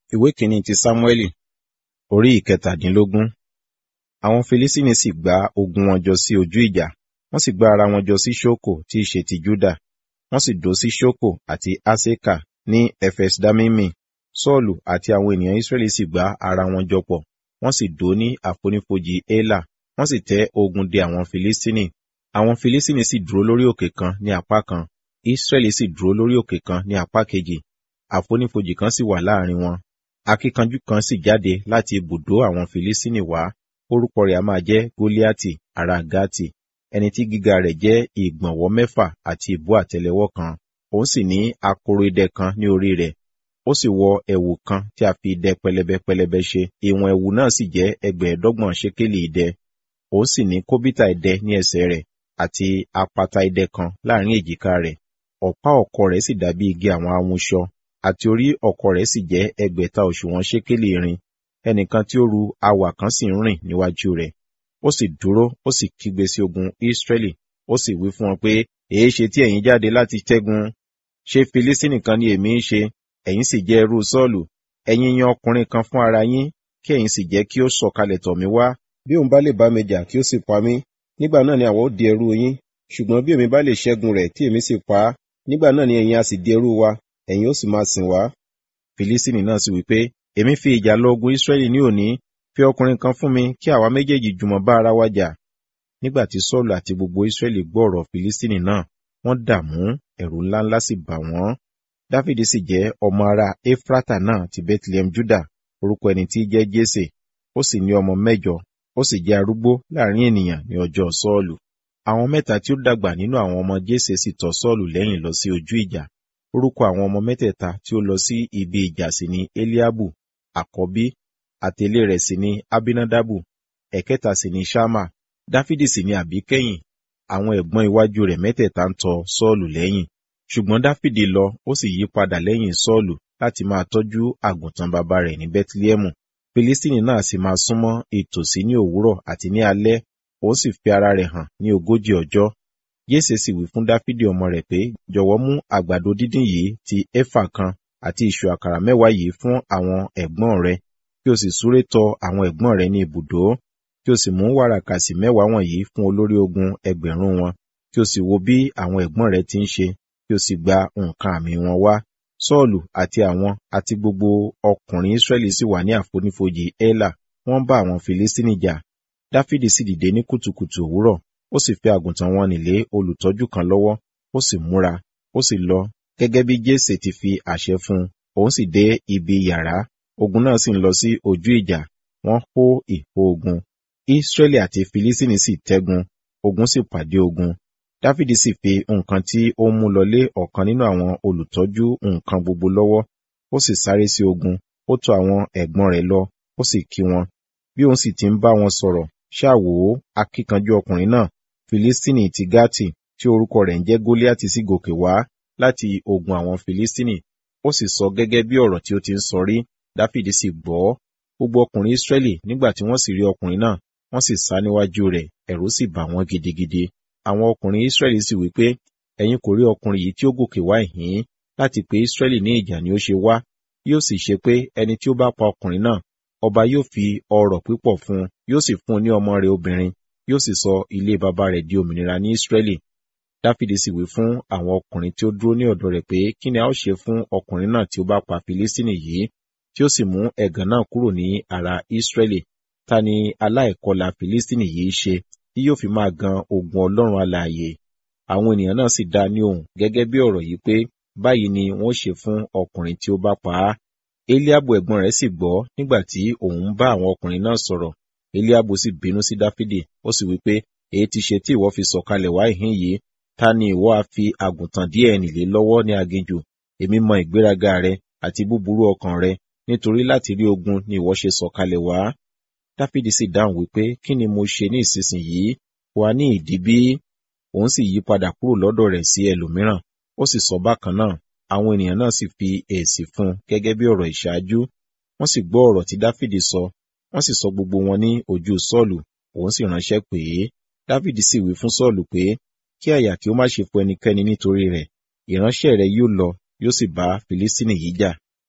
ìwé kìíní ti sámúẹ́lì orí ìkẹtàdínlógún àwọn filistini sì gbá ogun wọn jọ sí ojú ìjà wọ́n sì gbá ara wọn jọ sí ṣókò tí í ṣe ti júdà wọ́n sì dó sí ṣókò àti aseka ní efesdamimi sọ́ọ̀lù àti àwọn ènìyàn israẹli sì gbá ara wọn jọ pọ̀ wọ́n sì dó ní àfonífojì ela wọ́n sì tẹ́ ogun dè àwọn filistini àwọn filistini sì dúró lórí òkè kan ní apá kan israẹli sì dúró lórí òkè kan ní apá kejì àfonífojì kan sì wà láàrin wọn akíkanjú kan sì jáde láti ibùdó àwọn filistini wá orúkọ rẹ̀ a máa jẹ́ goliati ará gati ẹni tí gíga rẹ̀ jẹ́ ìgbọ̀nwọ́ mẹ́fà àti ìbú àtẹ́lẹwọ́ kan òun sì ní akoro idẹ kan ní orí rẹ̀ ó sì wọ ẹ̀wù kan tí a fi idẹ pẹlẹbẹ pẹlẹbẹ ṣe ìwọ̀n ẹ̀wù náà sì jẹ́ ẹgbẹ̀ẹ́dọ́gbọ̀n ṣékélì idẹ òun sì ní kóbítà idẹ ní ẹsẹ̀ rẹ̀ àti apata idẹ kan láàrin èjìká rẹ̀ ọ̀pá ọ̀kọ̀ rẹ̀ sì dàbí igi àwọn amúṣọ àti orí ọ̀kọ̀ rẹ̀ sì jẹ́ ẹgbẹ̀ta òṣùwọ̀n ṣékélì irin ẹnìkan tí ó ru awà kan sì ń rìn níwájú rẹ̀ ó sì dúró ó sì kígbe sí ogun Ísírẹ́lì ó sì wí fún wọn pé èé ṣe tí ẹ̀yin jáde láti ṣẹ́gun ṣé Filistini kan ni èmi ń ṣe ẹ̀yin sì jẹ́ ẹrú Sọ́ọ̀lù ẹ̀yin yan ọkùnrin kan fún ara yín kí ẹ̀yin sì jẹ́ kí ó sọ̀kalẹ̀ tọ̀ mí wá bí òun bá lè bá mi jà kí ó sì pa mí nígbà náà ni àwa ó di ẹrú yín ṣùgbọ́n bí èmi bá lè ṣẹ́gun rẹ̀ tí èmi sì pa á nígbà náà ni ẹ̀yin a sì di ẹrú wa ẹ̀yin ó sì máa sìn wá Filistini náà sì wí pé èmi fi ìjà lọ ogun Ísírẹ́lì ní òní fi ọkùnrin kan fún mi kí àwa méjèèjì jùmọ̀ bá ara wa jà nígbà tí Sọ́ọ̀lù àti gbogbo Ísírẹ́lì gbọ́ ọ̀rọ̀ Filistini náà wọ́n dààmú ẹ̀rù ńláńlá sì bà wọ́n Dáfídì sì jẹ́ ọmọ ará Efrata náà ti Bethlehem Juda orúkọ ẹni tí jẹ́ Jésè ó sì ní ọmọ mẹ́jọ ó sì jẹ́ arúgbó láàrin ènìyàn ní ọjọ́ Sọ́ọ̀lù àwọn mẹ́ta tí ó dàgbà nínú àwọn ọmọ Jésè sì tọ̀ Sọ́ọ̀lù lẹ́yìn lọ sí ojú ìjà orúkọ àwọn ọmọ mẹ́tẹ̀ẹ̀ta tí ó lọ sí ibi ìjà sì ni Eliabu àkọ́bí àtẹ̀lé rẹ̀ sì ni Abinadabu ẹ̀kẹta sì ni Ṣama Dáfídì sì ni àbíkẹ́yìn àwọn ẹ̀gbọ́n iwájú rẹ̀ mẹ́tẹ̀ẹ̀ta ń tọ̀ Sọ́ọ̀lù lẹ́yìn ṣùgbọ́n Dáfídì lọ ó sì yí padà lẹ́yìn Sọ́ọ̀lù láti máa tọ́jú àgùntàn bàbá rẹ̀ ní Bẹ́tílẹ́mù Filistini náà sì máa súnmọ́ ìtòsí ní òwúrọ̀ àti ní alẹ́ ó sì fi ara rẹ̀ hàn ní ogójì ọjọ́ Yéṣe sì wí fún Dáfídì ọmọ rẹ̀ pé jọ̀wọ́ mú àgbàdo dídín yìí ti éfà kan àti ìṣù àkàrà mẹ́wàá yìí fún àwọn ẹ̀gbọ́n rẹ̀ kí o sì súré tọ àwọn ẹ̀gbọ́n rẹ̀ ní ibùdó kí o sì mú wàràkàsì mẹ́wàá wọ̀nyí fún olórí ogun ẹgbẹ̀rún wọn kí o sì wo bí àwọn ẹ̀gbọ́n rẹ̀ ti ń ṣe kí o sì gba nǹkan àmì wọn wá Sọ́ọ̀lù àti àwọn àti gbogbo ọkùnrin Ísírẹ́lì sì wà ní àfonífojì Élà wọ́n bá àwọn Filistini jà Dáfídì sì dìde ní kùtùkùtù òwúrọ̀ ó sì fi àgùntàn wọn nílé olùtọ́jú kan lọ́wọ́ ó sì múra ó sì lọ gẹ́gẹ́ bí Jésè ti fi àṣẹ fún un òun sì dé ibi yàrá ogun náà sì ń lọ sí ojú ìjà wọ́n hó ìhó ogun Ísírẹ́lì àti Filistini sì tẹ́gun ogun sì pàdé ogun Dáfídì sì fi nǹkan tí ó mú lọlé ọ̀kan nínú àwọn olùtọ́jú nǹkan gbogbo lọ́wọ́ ó sì sáré sí ogun ó tọ̀ àwọn ẹ̀gbọ́n rẹ̀ lọ ó sì kí wọn bí òun sì ti ń bá wọn sọ̀rọ̀ ṣáà wò ó akíkanjú ọkùnrin náà Filistini ti Gati tí orúkọ rẹ̀ ń jẹ́ Goliati sì gòkè wá láti ogun àwọn Filistini ó sì sọ gẹ́gẹ́ bí ọ̀rọ̀ tí ó ti ń sọ rí Dáfídì sì gbọ́ gbogbo ọkùnrin Ísírẹ́lì nígbà tí wọ́n sì rí ọkùnrin náà wọ́n sì sá níwájú rẹ̀ ẹ̀rù sì bà wọ́n gidigidi àwọn ọkùnrin Ísírẹ́lì sì wí pé ẹ̀yin kò rí ọkùnrin yìí tí ó gòkè wá ìhín láti pé Ísírẹ́lì ní ìjà ni ó ṣe wá yóò sì ṣe pé ẹni tí ó bá pa ọkùnrin náà ọba yóò fi ọrọ̀ pípọ̀ fún un yóò sì fún un ní ọmọ rẹ̀ obìnrin yóò sì sọ ilé baba rẹ̀ di òmìnira ní Ísírẹ́lì Dáfídì sì wí fún àwọn ọkùnrin tí ó dúró ní ọ̀dọ̀ rẹ̀ pé kí ni a ó ṣe fún ọkùnrin náà tí ó bá pa Filistini yìí tí ó sì mú ẹ̀gàn náà kúrò ní ara Ísírẹ́lì ta ni aláìkọlà Filistini yìí ṣe tí yóò fi máa gan ogun Ọlọ́run alààyè àwọn ènìyàn náà sì dá ní ohùn gẹ́gẹ́ bí ọ̀rọ̀ yìí pé báyìí ni wọ́n ṣe fún ọkùnrin tí ó bá pa á Eliabu ẹ̀gbọ́n rẹ̀ sì gbọ́ nígbà tí òun ń bá àwọn ọkùnrin náà sọ̀rọ̀ Eliabu sì bínú sí Dáfídì ó sì wí pé èyí ti ṣe tí ìwọ fi sọ̀kalẹ̀ wá ìhín yìí ta ni ìwọ a fi àgùntàn díẹ̀ nìlé lọ́wọ́ ní aginjù èmi mọ ìgbéraga rẹ àti búburú ọkàn rẹ nítorí láti rí ogun ni ìwọ ṣe sọ̀kalẹ̀ wá Dáfídì sì dáhùn wípé kí ni mo ṣe ní ìsinsìnyí wà ní ìdí bí òun sì yí padà kúrò lọ́dọ̀ rẹ̀ sí ẹlòmíràn ó sì sọ bákan náà àwọn ènìyàn náà sì fi èsì fún un gẹ́gẹ́ bí ọ̀rọ̀ ìṣáájú wọ́n sì gbọ́ ọ̀rọ̀ tí Dáfídì sọ wọ́n sì sọ gbogbo wọn ní ojú Sọ́ọ̀lù òun sì ránṣẹ́ pé Dáfídì sì wí fún Sọ́ọ̀lù pé kí àyà kí ó má ṣe fún ẹnikẹ́ni nítorí rẹ̀ ìránṣẹ́ rẹ̀ yóò lọ yóò sì bá Filistini yìí jà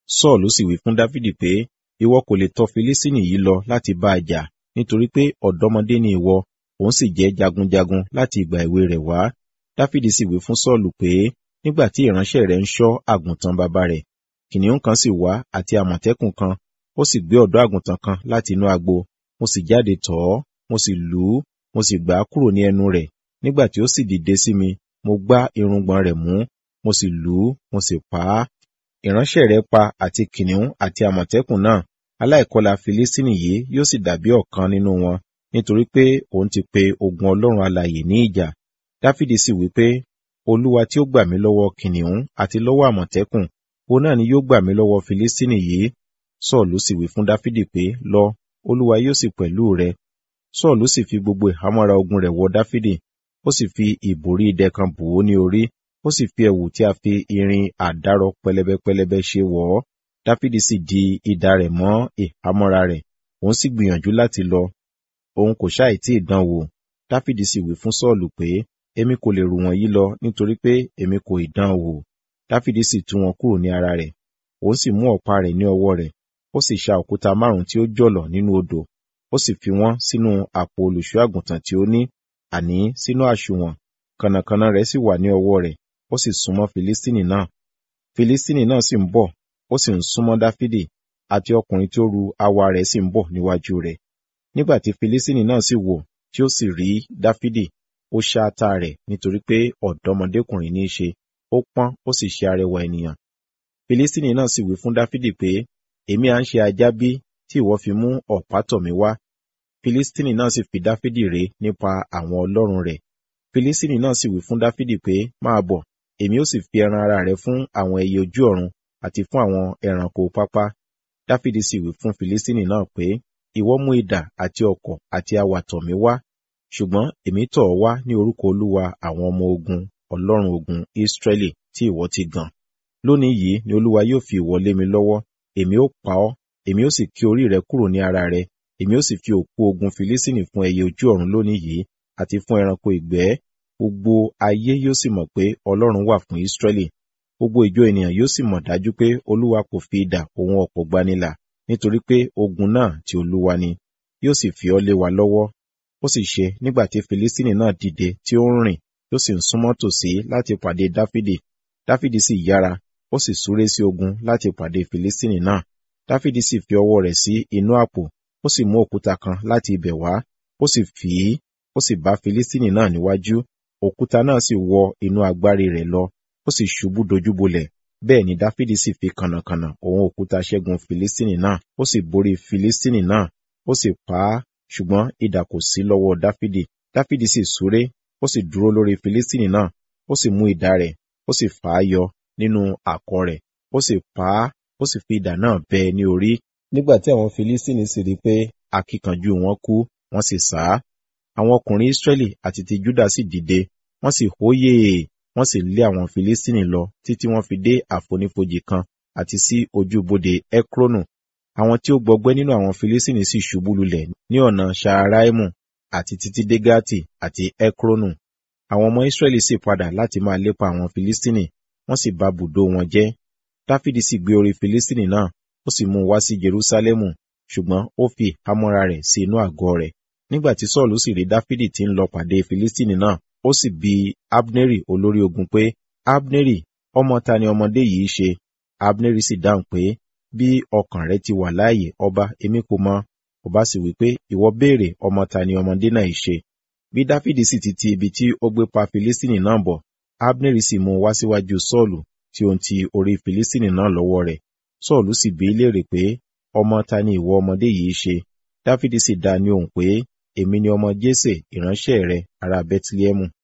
sọ́ọ̀lù sì wí fún dáfídì pé ìwọ kò lè tọ̀ filistini yìí lọ láti bá a jà nítorí pé ọ̀dọ́mọdé ni ìwọ òun sì jẹ́ jagunjagun láti ìgbà èwe rẹ̀ wá dáfídì sì wí fún sọ́ọ̀lù pé nígbà tí ìránṣẹ́ rẹ̀ ń ṣọ́ àgùntàn bàbá rẹ̀ kìnìún kan sì wá àti àmọ̀tẹ́kùn kan ó sì gbé ọ̀dọ́ àgùntàn kan láti inú agbo mo sì jáde tọ̀ ọ́ mo sì lù ú mo sì gbà á kúrò ní ẹnu rẹ̀ nígbà tí ó sì dìde sí mi mo gbá irùngbọ̀n rẹ̀ mú mo sì lù ú mo sì pa á ìránṣẹ́ rẹ̀ pa àti kìnìún àti àmọ̀tẹ́kùn náà aláìkọlà filistini yìí yóò sì dàbí ọ̀kan nínú wọn nítorí pé òun ti pe ogun ọlọ́run alààyè ní ìjà dáfídì sì wí pé olúwa tí ó gbà mí lọ́wọ́ kìnìún àti lọ́wọ́ àmọ̀tẹ́kùn òun náà ni yóò gbà mí lọ́wọ́ filistini yìí sọ́ọ̀lù sì wí fún dáfídì pé lọ olúwa yóò sì pẹ̀lú rẹ sọ́ọ̀lù sì fi gbogbo ìhámọ́ra ogun rẹ̀ wọ dáfídì ó sì fi ìbòrí idẹ kan bò ó ní orí ó sì fi ẹ̀wù tí a fi irin àdárọ pẹlẹbẹpẹlẹbẹ ṣe wọ̀ ọ́ dáfídì sì di idà rẹ̀ mọ́ ìhámọ́ra rẹ̀ òun sì gbìyànjú láti lọ òun kò ṣáì tí ì dán wò dáfídì sì wí fún sọ́ọ̀lù pé èmi kò lè rù wọ̀nyí lọ nítorí pé èmi kò ì dán wò dáfídì sì tú wọn kúrò ní ara rẹ̀ òun sì mú ọ̀pá rẹ̀ ní ọwọ́ rẹ̀ ó sì ṣa òkúta márùn tí ó jọ̀lọ̀ nínú odò ó sì fi wọ́n sínú àpò olùṣọ́ àgùntàn tí ó ní àní sínú àsùnwọ̀n kànnàkànnà rẹ̀ sì wà ní ọwọ́ rẹ̀ ó sì súnmọ́ filistini náà filistini náà sì ń bọ̀ ó sì ń súnmọ́ dáfídì àti ọkùnrin tí ó ru awa rẹ̀ sì ń bọ̀ níwájú rẹ̀ nígbà tí filistini náà sì wò tí ó sì rí dáfídì ó ṣá ata rẹ̀ nítorí pé ọ̀dọ́mọdékùnrin ní í ṣe ó pọ́n ó sì ṣe arẹwà ènìyàn filistini náà sì wí fún dáfídì pé èmi à ń ṣe ajá bí tí ìwọ fi mú ọ̀pá tọ̀ mí wá filistini náà sì fi dáfídì ré nípa àwọn ọlọ́run rẹ̀ filistini náà sì wí fún dáfídì pé máa bọ̀ èmi ó sì fi ẹran ara rẹ fún àwọn ẹyẹ ojú ọ̀run àti fún àwọn ẹranko pápá dáfídì sì wí fún filistini náà pé ìwọ mú idà àti ọ̀kọ̀ àti awà tọ̀ mí wá ṣùgbọ́n èmi tọ̀ ọ́ wá ní orúkọ olúwa àwọn ọmọ ogun ọlọ́run ogun israẹli tí ìwọ ti gàn lónìí yìí ni olúwa yóò fi ìwọ lé mi lọ́wọ́ èmi ó pa ọ́ èmi ó sì ké orí rẹ kúrò ní ara rẹ èmi ó sì fi òkú ogun filistini fún ẹyẹ ojú ọ̀run lónìí yìí àti fún ẹranko ìgbẹ́ gbogbo ayé yóò sì mọ̀ pé ọlọ́run wà fún israẹli gbogbo ìjọ ènìyàn yóò sì mọ̀ dájú pé olúwa kò fi idà òun ọ̀pọ̀ gbanilà nítorí pé ogun náà ti olúwa ni yóò sì fi ọ́ lé wa lọ́wọ́ ó sì ṣe nígbà tí filistini náà dìde tí ó ń rìn tó sì ń súnmọ́ tòsí láti pàdé dáfídì dáfídì sì yára ó sì súré sí ogun láti pàdé filistini náà dáfídì sì fi ọwọ́ rẹ̀ sí inú àpò ó sì mú òkúta kan láti ibẹ̀ wá ó sì fì í ó sì bá filistini náà níwájú òkúta náà sì wọ inú agbárí rẹ̀ lọ ó sì ṣubú dojúbolẹ̀ bẹ́ẹ̀ ni dáfídì sì fi kànnàkànnà òun òkúta ṣẹ́gun filistini náà ó sì borí filistini náà ó sì pa á ṣùgbọ́n idà kò sí lọ́wọ́ dáfídì dáfídì sì súré ó sì dúró lórí filistini náà ó sì mú idà rẹ̀ ó sì fà á yọ nínú àkọ̀ rẹ̀ ó sì pa á ó sì fi idà náà bẹ́ ẹ ní orí nígbà tí àwọn filistini sì rí pé akíkanjú wọn kú wọ́n sì sá àwọn ọkùnrin israẹli àti ti juda sì dìde wọ́n sì hóyè wọ́n sì lé àwọn filistini lọ títí wọ́n fi dé àfonífojì kan àti sí ojúbodè ekronu àwọn tí ó gbọgbẹ́ nínú àwọn filistini sì ṣubú lulẹ̀ ní ọ̀nà ṣaaraimu àti títí dé gati àti ekronu àwọn ọmọ israẹli sì padà láti máa lépa àwọn filistini wọ́n sì bà bùdó wọn jẹ́ dáfídì sì gbé orí filistini náà ó sì mú un wá sí jerusalemu ṣùgbọ́n ó fi hámọ́ra rẹ̀ sí inú àgọ́ rẹ̀ nígbà tí sọ́ọ̀lù sì rí dáfídì tí ń lọ pàdé filistini náà ó sì bi abneri olórí ogun pé abneri ọmọ ta ni ọmọdé yìí ṣe abneri sì dáhùn pé bí ọkàn rẹ ti wà láàyè ọba èmi kò mọ̀ ọba sì wí pé ìwọ béèrè ọmọ ta ni ọmọdé náà ṣe bí dáfídì sì ti ti ibi tí ó gbé pa filistini náà bọ̀ abneri sì mú un wá síwájú sọ́ọ̀lù tí ó ń ti orí filistini náà lọ́wọ́ rẹ̀ sọ́ọ̀lù sì bi í léèrè pé ọmọ ta ni ìwọ ọmọdé yìí ṣe dáfídì sì dá ní ohùn pé èmi ni ọmọ jésè ìránṣẹ́ rẹ ará bẹtilẹhẹmù